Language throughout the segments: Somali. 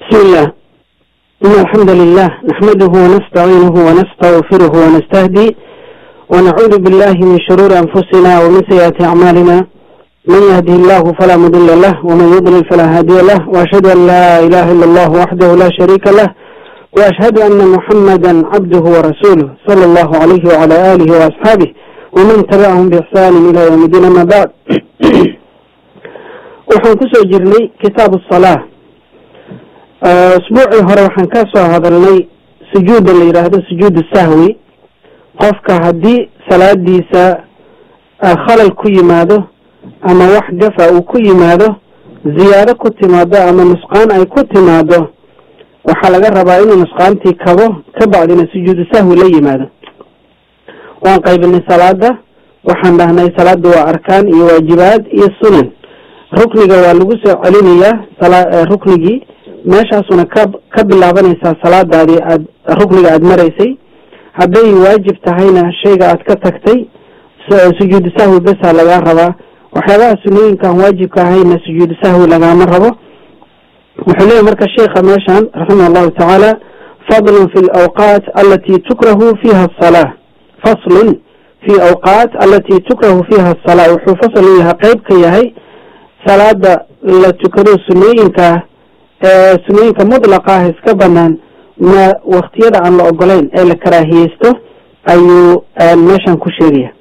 بسم الله إن الحمد لله نحمده ونستعينه ونستغفره ونستهدي ونعوذ بالله من شرور أنفسنا ومن سيئات أعمالنا من يهده الله فلا مضل له ومن يضلل فلا هادي له وأشهد أن لا إله إلا الله وحده لا شريك له وأشهد أن محمدا عبده ورسوله صلى الله عليه وعلى آله وأصحابه ومن تبعهم بإحسان إلى يوم الدين أما بعد waxaan kusoo jirnay kitaab الصلاة usbuucii hore waxaan ka soo hadalnay sujuuda la yidhaahdo sujuud sahwi qofka haddii salaadiisa khalal ku yimaado ama wax gafa uu ku yimaado ziyaado ku timaado ama nusqaan ay ku timaado waxaa laga rabaa inuu nusqaantii kabo ka bacdina sujuudu sahwi la yimaado waan qaybinay salaada waxaan dhahnay salaada waa arkaan iyo waajibaad iyo sunan rukniga waa lagu soo celinayaa ruknigii meeshaasuna ka ka bilaabanaysaa salaadaadii aad rukniga aada maraysay hadday waajib tahayna shayga aad ka tagtay sujuudu sahwi besaa lagaa rabaa waxyaabaha sunooyinkaan waajibka ahayna sujuudu sahwi lagaama rabo wuxuu leeyahy marka sheikha meeshan raximah allahu tacaala fadlun fi lawqaat alati tukrahu fiha asalaa faslun fi awqaat alati tukrahu fiha asalaa wuxuu fasl u yahay qeyb ka yahay salaada la tukado sunooyinkaa ee sunooyinka mudlaqa ah iska banaan ma waktiyada aan la ogolayn ee la karaahiyeysto ayuu meeshan ku sheegaya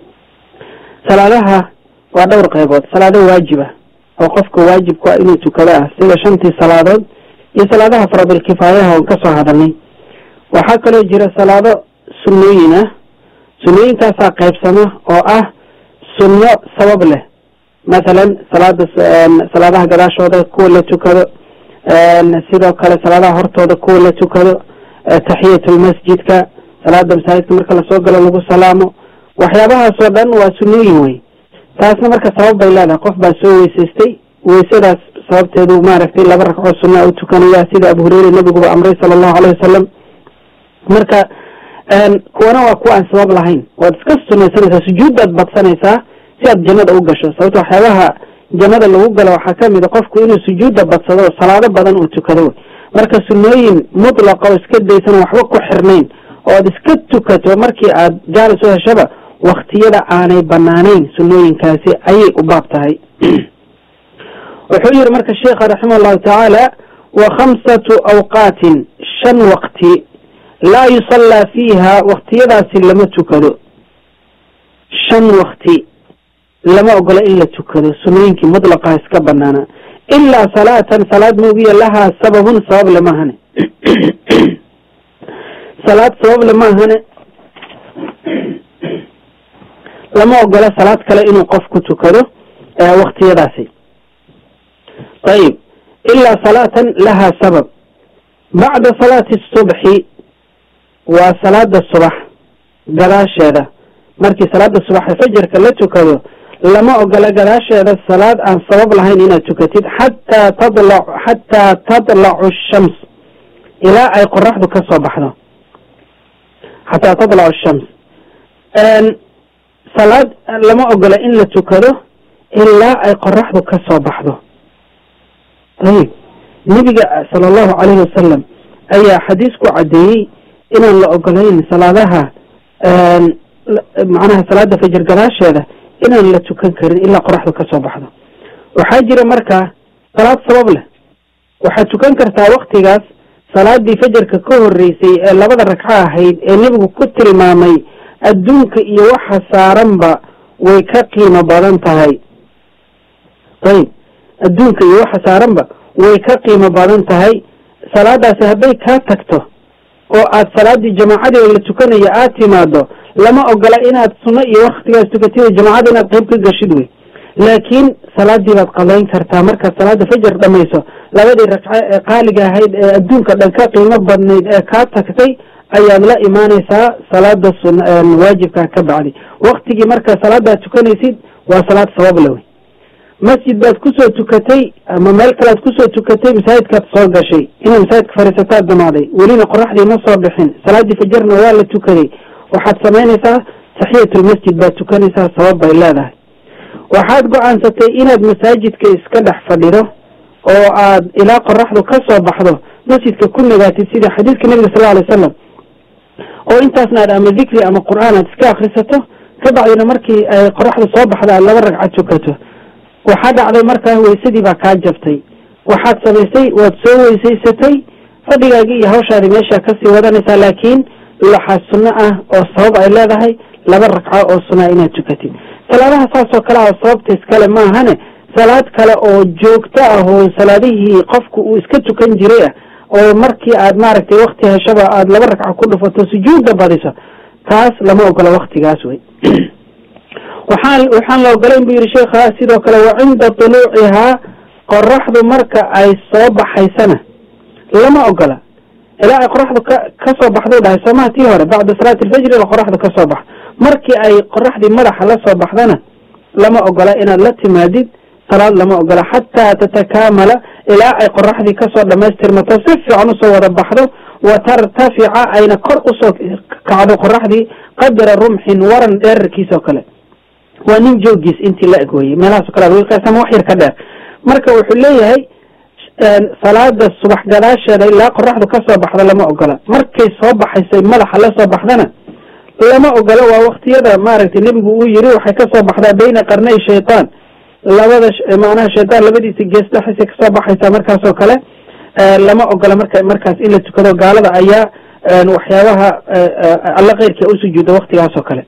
salaadaha waa dhowr qeybood salaado waajib ah oo qofka waajibku ah inuu tukado ah sida shantii salaadood iyo salaadaha faradulkifaayaha oon kasoo hadalnay waxaa kaloo jira salaado sunnooyin ah sunnooyinkaasaa qeybsama oo ah sunno sabab leh mathalan salaada salaadaha gadaashooda kuwa la tukado sidoo kale salaadaha hortooda kuwa la tukado taxiyatulmasjidka salaada masaajidka marka lasoo galo lagu salaamo waxyaabahaasoo dhan waa sunnooyin wey taasna marka sabab bay leedahay qof baa soo weysaystay weysadaas sababteedu maaragtay laba ragcoo sunaa u tukanaya sida abu hureyre nabiguba amray sala allahu aleyh wasalam marka kuwana waa kuwa aan sabab lahayn waad iska sunaysanaysaa sujuuddaad badsanaysaa si aad jannada u gasho sababto waxyaabaha jannada lagu galo waxaa kamid a qofku inuu sujuudda badsado oo salaado badan uu tukado wey marka sunnooyin mutlaqa oo iska daysan waxba ku xirnayn oo aad iska tukato markii aad jaalis u heshaba waktiyada aanay banaanayn sunnooyinkaasi ayay u baab tahay wuxuu yihi marka sheikha raximah allahu tacaala wa khamsatu awqaatin shan waqti laa yusallaa fiiha waktiyadaasi lama tukado shan wakti lama ogola in la tukado sunnooyinkii mutlaqaha iska banaana ilaa salaatan salaad moogiya lahaa sababun sabab lemahane salaad sabab lemahane lama ogola salaad kale inuu qof ku tukado waktiyadaasi ayib ilaa salaatan lahaa sabab bacda salaati subxi waa salaada subax gadaasheeda markii salaada subax fajarka la tukado lama ogola gadaasheeda salaad aan sabab lahayn inaad tukatid xataa tadla xataa tadlacu shams ilaa ay qoraxdu ka soo baxdo xataa tadlacu shams salaad lama ogola in la tukado ilaa ay qoraxdu ka soo baxdo ayib nebiga sala allahu calayhi wasalam ayaa xadiis ku caddeeyey inaan la ogolayn salaadaha macnaha salaada fajar gadaasheeda inaan la tukan karin ilaa qoraxdu ka soo baxdo waxaa jira marka salaad sabab leh waxaad tukan kartaa waktigaas salaadii fajarka ka horeysay ee labada ragco ahayd ee nebigu ku tilmaamay adduunka iyo waxa saaranba way ka qiimo badan tahay ayib adduunka iyo waxa saaranba way ka qiimo badan tahay salaadaasi hadday kaa tagto oo aad salaadii jamaacadii la tukanaya aad timaado lama ogola inaad sunno iyo waktigaas tukatid jamaacada inaad qayb ka gashid wey laakiin salaadii baad qadayn kartaa markaad salaada fajar dhamayso labadii ragco ee qaaliga ahayd ee adduunka dhan ka qiimo badnayd ee kaa tagtay ayaad la imaanaysaa salaada sun waajibkaa ka bacdi waktigii marka salaadaad tukanaysid waa salaad sabab le wey masjid baad kusoo tukatay ama meel kalead kusoo tukatay masaajidkaad soo gashay inaad masaajidka fariisataad damaaday welina qoraxdii ma soo bixin salaadii fajarna waa la tukaday waxaad samaynaysaa taxiyatulmasjid baad tukanaysaa sabab bay leedahay waxaad go-aansatay inaad masaajidka iska dhex fadhido oo aad ilaa qoraxdu ka soo baxdo masjidka ku nagaatid sida xadiidka nabiga sal alay wasalam oo intaasna aad ama dikri ama qur'aan aad iska akrisato kabacdina markii ay qoraxdu soo baxda aad laba ragcad tukato waxaa dhacday markaa weysadii baa kaa jabtay waxaad samaysay waad soo weysaysatay fadhigaagii iyo hawshaadii meeshaa kasii wadanaysaa laakiin waxaa sunno ah oo sabab ay leedahay laba ragco oo sunaa inaad tukatid salaadaha saasoo kale ah sababta iskale maahane salaad kale oo joogto ah oo salaadihii qofku uu iska tukan jiray ah oo markii aad maaragtay wakti heshaba aada laba ragco ku dhufato sujuudda badiso taas lama ogola waktigaas wey waxaan waxaan la ogolayn bu yihi sheekha sidoo kale wa cinda tuluucihaa qoraxdu marka ay soo baxaysana lama ogola ilaa ay qoraxdu ka ka soo baxduu dhahay soomaha tii hore bacda salaati alfajri ila qoraxdu ka soo bax markii ay qoraxdii madaxa la soo baxdana lama ogola inaad la timaadid salaad lama ogola xataa tatakaamala ilaa ay qoraxdii kasoo dhamaystirmato si fiican usoo wada baxdo wa tartafica ayna kor usoo kacdo qoraxdii qadra rumxin waran dheerarkiis oo kale waa nin joogiis intii la eg weye meelahaaso kale ad wiilkaasama wax yar ka dheer marka wuxuu leeyahay salaada subax gadaasheeda ilaa qoraxdu kasoo baxda lama ogola markay soo baxaysay madaxa la soo baxdana lama ogola waa waktiyada maaragtay nebigu uu yiri waxay kasoo baxdaa bayna qarnay shaytaan labada macnaha shaytaan labadiisa gees dhexisay kasoo baxaysaa markaasoo kale lama ogola marka markaas in la tukado gaalada ayaa waxyaabaha alla keyrka usujuuda waktigaasoo kale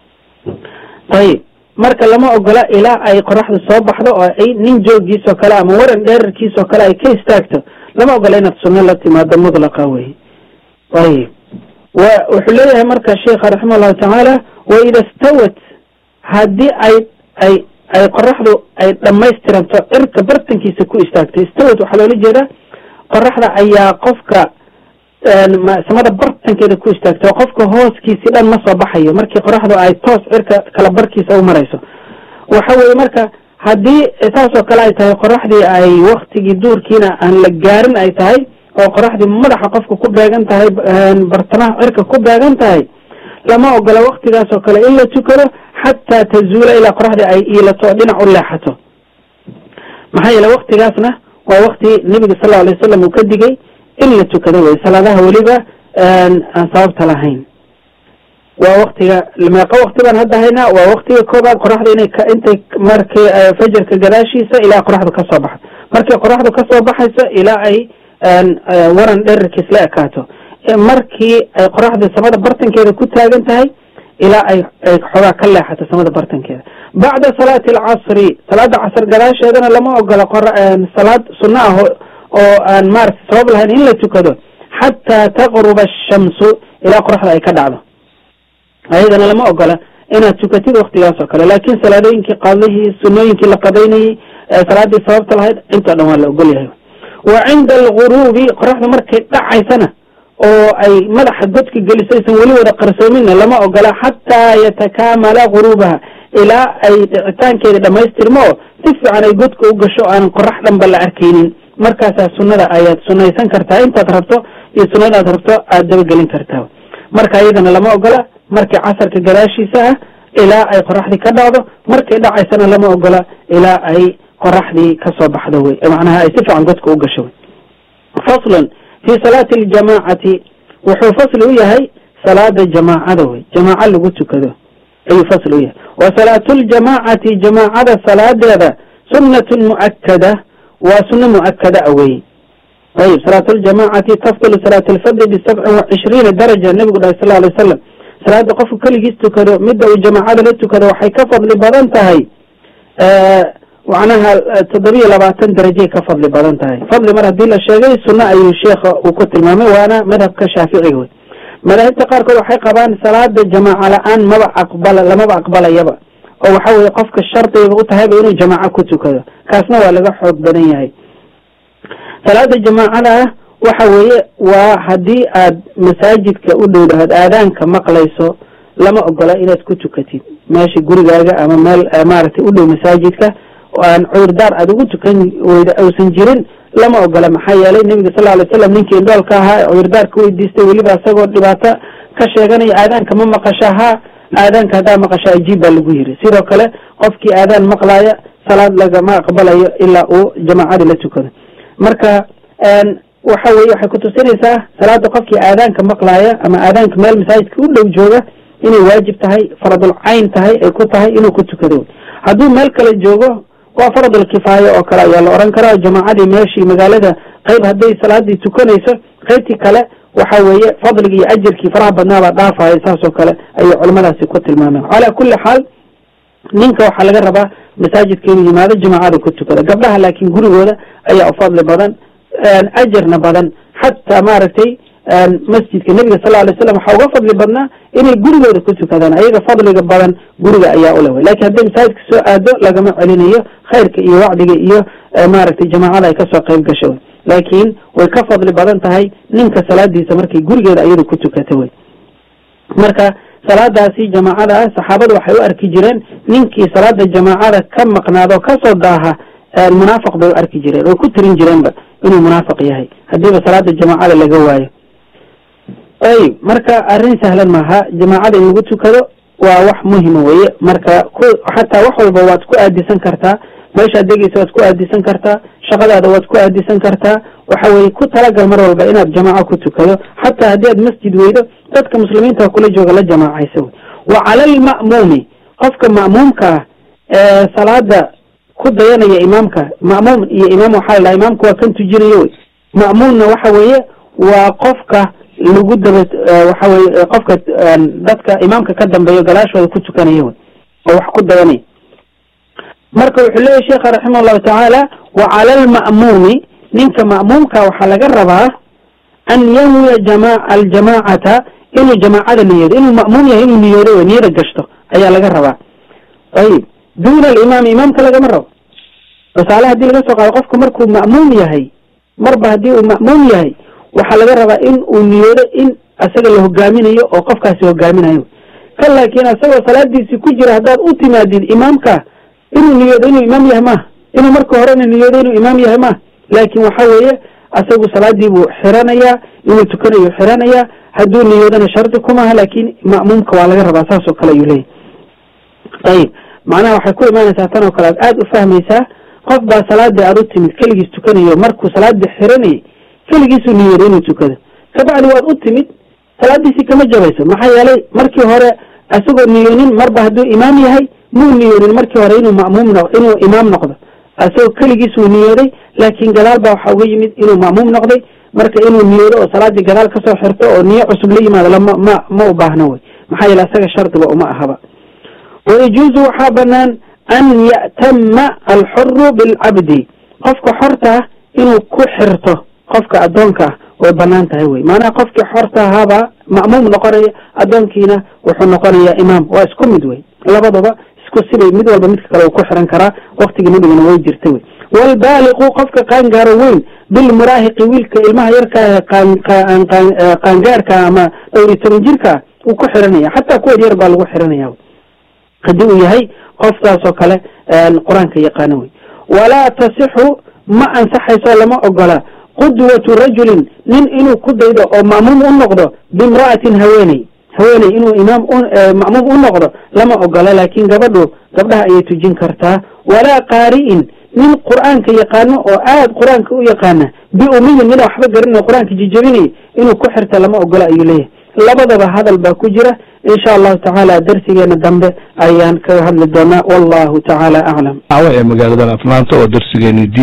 ayib marka lama ogola ilaa ay qoraxdu soo baxdo oo ay nin joogiisoo kale ama waran dheerarkiisoo kale ay ka istaagto lama ogola inaad sunno la timaado mudlaqa wey ayib wa wuxuu leeyahay marka sheikha raxima allahu tacaala waida stawat haddii ay ay ay qoraxdu ay dhamaystiranto cirka bartankiisa ku istaagto stawat waxaa loola jeedaa qoraxda ayaa qofka samada bartankeeda ku istaagto oo qofka hooskiisi dhan ma soo baxayo markii qoraxdu ay toos cirka kala barkiisa u marayso waxa weye marka haddii saasoo kale ay tahay qoraxdii ay waktigii duurkiina aan la gaarin ay tahay oo qoraxdii madaxa qofka ku beegan tahay bartamaha cirka ku beegan tahay lama ogola waktigaasoo kale in la tukado xataa tazuula ilaa qoraxdii ay iilato oo dhinac u leexato maxaa yeele waktigaasna waa wakti nebiga sal alay wasalam uu ka digay in la tukado wey salaadaha weliba aan sababta lahayn waa waktiga meeqo wakti baan hadda haynaa waa waktiga koobaad qoraxda inay intay markii fajarka gadaashiisa ilaa qoraxdu kasoo baxdo markii qoraxdu kasoo baxayso ilaa ay waran dherarkiis la ekaato markii ay qoraxda samada bartankeeda ku taagan tahay ilaa ay ay xoogaa ka leexato samada bartankeeda bacda salaati alcasri salaada casr gadaasheedana lama ogola salaad sunno ah oo aan maaragtay sabab lahayn in la tukado xataa taqruba ashamsu ilaa qoraxda ay ka dhacdo ayadana lama ogola inaad tukatid waktigaas oo kale laakin salaadooyinkii qadihii sunooyinkii la qadaynayey salaadii sababta lahayd intoo dhan waa la ogol yahay wa cinda alguruubi qoraxda markay dhacaysana oo ay madaxa godka geliso aysan weli wada qarsoominna lama ogola xataa yatakaamala guruubaha ilaa ay dhicitaankeeda dhamaystirmo oo si fiican ay godka u gasho aan qorax dhanba la arkaynin markaasaa sunnada ayaad sunaysan kartaa intaad rabto iyo sunnadaad rabto aad dabagelin kartaa marka iyadana lama ogola markii casarka gadaashiisa ah ilaa ay qoraxdii ka dhacdo markay dhacaysana lama ogola ilaa ay qoraxdii kasoo baxdo wey macnaha ay si fiican godka u gasho wey faslun fi salaati aljamaacati wuxuu fasli u yahay salaada jamaacada wey jamaaco lagu tukado ayuu fasli u yahay wa salaatu ljamaacati jamaacada salaadeeda sunnatun mu'akada waa suno mu'akada a wey ayib salaatu ljamaacati tafdulu salaat alfadli bisabcin wa cishriina daraja nebigu dhahay sal alay wasalam salaada qofku keligiis tukado midda uu jamaacada la tukado waxay ka fadli badan tahay macnaha toddobiyo labaatan darajay ka fadli badan tahay fadli mar haddii la sheegay sunno ayuu sheekha uu ku tilmaamay waana madhabka shaaficiga wey madaahibta qaarkood waxay qabaan salaada jamaaca la-aan maba aqbala lamaba aqbalayaba oo waxa weye qofka shardigaba u tahayba inuu jamaaco ku tukado kaasna waa laga xoog badan yahay salaada jamaacada ah waxa weeye waa haddii aad masaajidka u dhowdahaad aadaanka maqlayso lama ogola inaad ku tukatid meesha gurigaaga ama meel maaragtay u dhow masaajidka oo aan cudurdaar aada ugu tukan weyda uusan jirin lama ogola maxaa yeelay nebiga sal alay slam ninkii indhoolka ahaa ee cudurdaar ka weydiistay weliba isagoo dhibaato ka sheeganaya aadaanka ma maqasha ha aadaanka haddaa maqasha ajiib baa lagu yiri sidoo kale qofkii aadaan maqlaaya salaad lagama aqbalayo ilaa uu jamaacadii la tukado marka waxa weye waxay kutusinaysaa salaada qofkii aadaanka maqlaaya ama aadaanka meel masaajidka u dhow jooga inay waajib tahay faradul cayn tahay ay ku tahay inuu ku tukado hadduu meel kale joogo waa faradul kifaaya oo kale ayaa la oran karaa jamaacadii meeshii magaalada qayb hadday salaadii tukanayso qaybtii kale waxa weeye fadligii iyo ajirkii faraha badnaabaa dhaafaya saas oo kale ayay culamadaasi ku tilmaameen calaa kulli xaal ninka waxaa laga rabaa masaajidka inuu yimaado jamaacada ku tukada gabdhaha laakiin gurigooda ayaa u fadli badan ajarna badan xataa maaragtay masjidka nebiga sal alay slam waxaa uga fadli badnaa inay gurigooda ku tukadaan ayaga fadliga badan guriga ayaa ule wey lakin hadday masaajidka soo aado lagama celinayo khayrka iyo wacdiga iyo maaragtay jamaacada ay kasoo qayb gasho wey laakiin way ka fadli badan tahay ninka salaadiisa markay gurigeeda iyadu ku tukata wey marka salaadaasi jamaacada ah saxaabadu waxay u arki jireen ninkii salaada jamaacada ka maqnaado kasoo daaha munaafiq bay u arki jireen oo ku tirin jireenba inuu munaafiq yahay hadiiba salaada jamaacada laga waayo ayib marka arrin sahlan maaha jamaacada in lagu tukado waa wax muhima weye marka ku xataa wax walba waad ku aadisan kartaa meeshaad degeysa waad ku aadisan kartaa shaqadaada waad ku aadisan kartaa waxa weye ku talagal mar walba inaad jamaaco ku tukado xataa haddii aad masjid weydo dadka muslimiinta kula jooga la jamaacaysa wey wa cala alma'muumi qofka ma'muumka ah ee salaada ku dayanaya imaamka ma'muum iyo imaam waxaa la dhaha imaamka waa kan tujinayo wey ma'muumna waxa weeye waa qofka lagu daba waxa weye qofka dadka imaamka ka dambeeyo gadaashooda ku tukanaya wey oo wax ku dayanaya marka wuxuu leeyahy sheekha raximah allahu tacaala wa cala alma'muumi ninka ma'muumka waxaa laga rabaa an yanwiya jama aljamaacata inuu jamaacada niyoodo inuu ma'muum yahay inuu niyoodo wey niyada gashto ayaa laga rabaa ayib duna alimaami imaamka lagama rabo tusaale hadii laga soo qaado qofku markuu ma'muum yahay marba haddii uu ma'muum yahay waxaa laga rabaa in uu niyoodo in asaga la hogaaminayo oo qofkaasi hogaaminayo ka laakiin asagoo salaadiisii ku jira haddaad u timaadid imaamka inuu niyoodo inuu imaam yahay maaha inuu marka horena niyoodo inuu imaam yahay maaha laakin waxa weeye asagu salaadii buu xiranayaa inuu tukanayo xiranayaa hadduu niyoodana shardi kumaha laakin ma'muumka waa laga rabaa saas oo kale ayuu leeyahy ayib macnaha waxay ku imaanaysaa tan oo kale aad aada u fahmaysaa qof baa salaadii aad u timid keligiis tukanayo markuu salaadii xiranayay keligiisuu niyooday inuu tukado kabacdi waad u timid salaadiisii kama jabayso maxaa yeelay markii hore isagoo niyoonin marba hadduu imaam yahay muu niyoonin markii hore inuu ma'muum no inuu imaam noqdo isagoo keligiisuu niyooday laakin gadaal baa waxaa uga yimid inuu ma'muum noqday marka inuu niyoodo oo salaadii gadaal kasoo xirto oo niyo cusub la yimaado lama ma ma u baahno wey maxaa yeele isaga shardiba uma ahaba wayajuuzu waxaa banaan an ya'tama alxuru bilcabdi qofka xorta ah inuu ku xirto qofka addoonka ah way banaan tahay wey maanaha qofkii xorta ahaabaa ma'muum noqonaya addoonkiina wuxuu noqonayaa imaam waa isku mid wey labadaba isku sibay mid walba midka kale uu ku xiran karaa waktigii nabigana way jirta wey waalbaaliqu qofka qaangaaro weyn bilmuraahiqi wiilka ilmaha yarka qaangaarka ama dhowr iyo toban jirka wuu ku xiranaya xataa kuwa yar baa lagu xiranaya haddii uu yahay qofkaas oo kale qur-aanka yaqaano wey walaa tasixu ma ansaxayso lama ogola qudwatu rajulin nin inuu ku daydo oo ma'muum u noqdo bimra'atin haweeney haweeney inuu imaam ma'muum u noqdo lama ogola laakin gabadhu gabdhaha ayay tujin kartaa walaa qaari'in nin qur'aanka yaqaano oo aad qur-aanka u yaqaana biumiyin mina waxba garanay qur-aanka jijabinaya inuu ku xirta lama ogola ayuu leeyahay labadaba hadal baa ku jira insha allahu tacaala darsigeena dambe ayaan kaga hadli doonaa wallahu tacaala aclam ee magaaladan afnaanta oo darsigeeni